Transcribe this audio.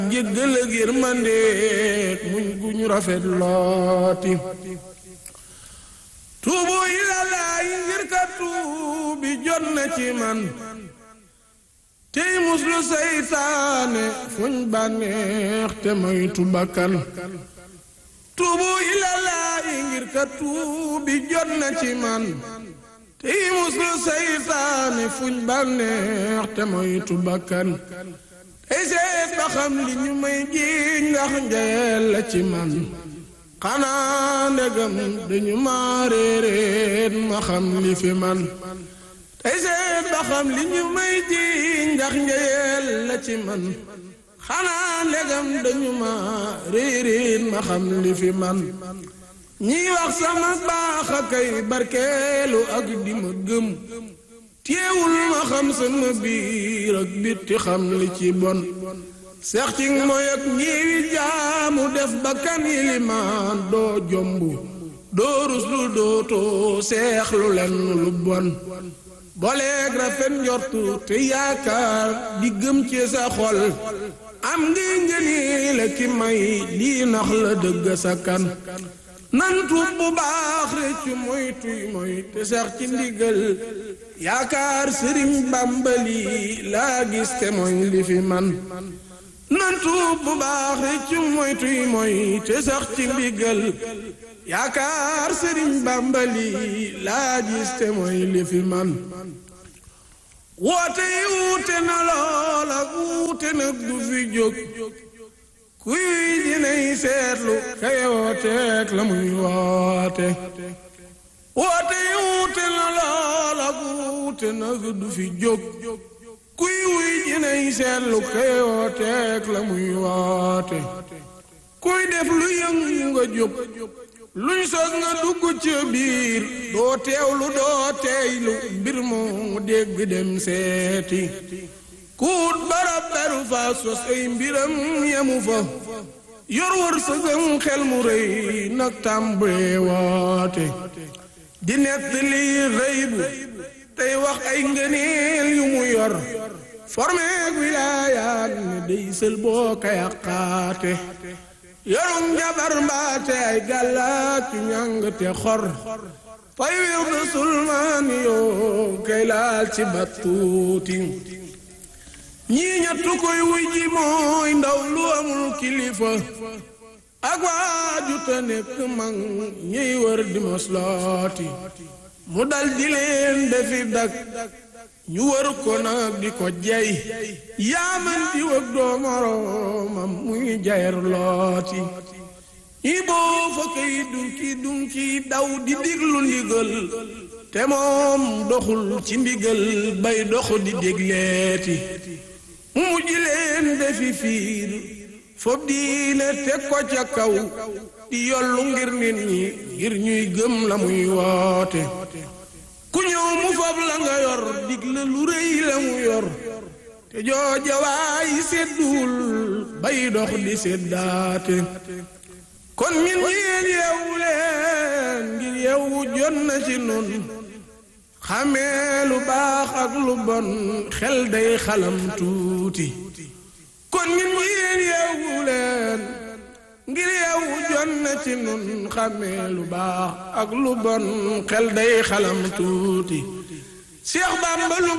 njëggal ak yërmande muñ gu ñu rafet looti tuubu ilallaa yi ngir ka tuubi jot na ci man tey muslu seytaane fuñ bànneex te moytu bakkan tuubu ilallaa yi ngir ka tuubi jot na ci man tey muslu seytaane fuñ bànneex te moytu bakkan tey seet ba xam li ñu may jiiñ ndax njayeel la ci man xanaa ndegam dañu ma réeréet ma xam li fi man tey seet ba xam li ñu may jiiñ ndax njayeel la ci man xanaa ndegam dañu ma réeréet ma xam li fi man ñiy wax sama baax a kay barkeelu ak di ma gëm téewul ma xam sama biir ak bitti xam li ci bon seex ci mooy ak ñiwi jaamu def bakkan yilimaan doo jomb doo ruslu dootoo seexlu len lu bon boleeg rafet njortu te yaakaar di gëm ci sa xol am ngi ngëni la ki may lii nax la dëgg sa kan nan tuub bu baax réccu moy tuy moy te sax ci ndigal yaakaar sëriñ bàmbali laa gis te mooy li fi man nan tuub bu baax réccu moy tuy moy te sax ci ndigal yaakaar sëriñ bàmbali laa gis te mooy li fi man woote yi wuute na lool ak wuute nag du fi jóg kuy dinay seetlu kay wooteek la muy woote woote yi wuute na lool ak wuute nag du fi jóg kuy wuy dinay seetlu kay wooteek la muy woote kuy def lu yëngu nga jóg luñ sos nga dugg ci biir doo teewlu doo teeylu mbir moo dégg dem seeti kuut barab beru fa sos ay mbiram yemu fa yor wër sëgëm xel mu rëy nag tàmbalee woote di nett lii rëy bu tey wax ay ngëneel yu mu yor formeeg wilaayaat ne day sël boo ka yàqaate yorum jabar mbaate ay gàllaak yu ñàng te xor fay wir du sulmaani yoo kay laal ci battuuti ñii ñettu koy wuy ji mooy ndaw lu amul kilifa ak waaju te nekk mag ñiy wër di moslooti mu dal di leen defi dak ñu wër ko nag di ko jey yaaman di wëg doo moroomam muy jayer looti ñi boo fa kay dunki dunki daw di diglu ndigal te moom doxul ci ndigal bay dox di dégleeti mu mujj leen defi fiir fob diine teg ko ca kaw di yollu ngir nit ñi ngir ñuy gëm la muy woote ku ñëw mu fob la nga yor dig la lu rëy la mu yor te jooja waay sedduwul bay dox di seddaate kon ñun ñeen yeewu leen ngir yeewu jot na ci nun xamee lu baax ak lu bon xel day xalam tuuti kon ñun yéen yeewu leen ngir yeewu jot na ci nun xamee lu baax ak lu bon xel day xalam tuuti Seex Bàmba lu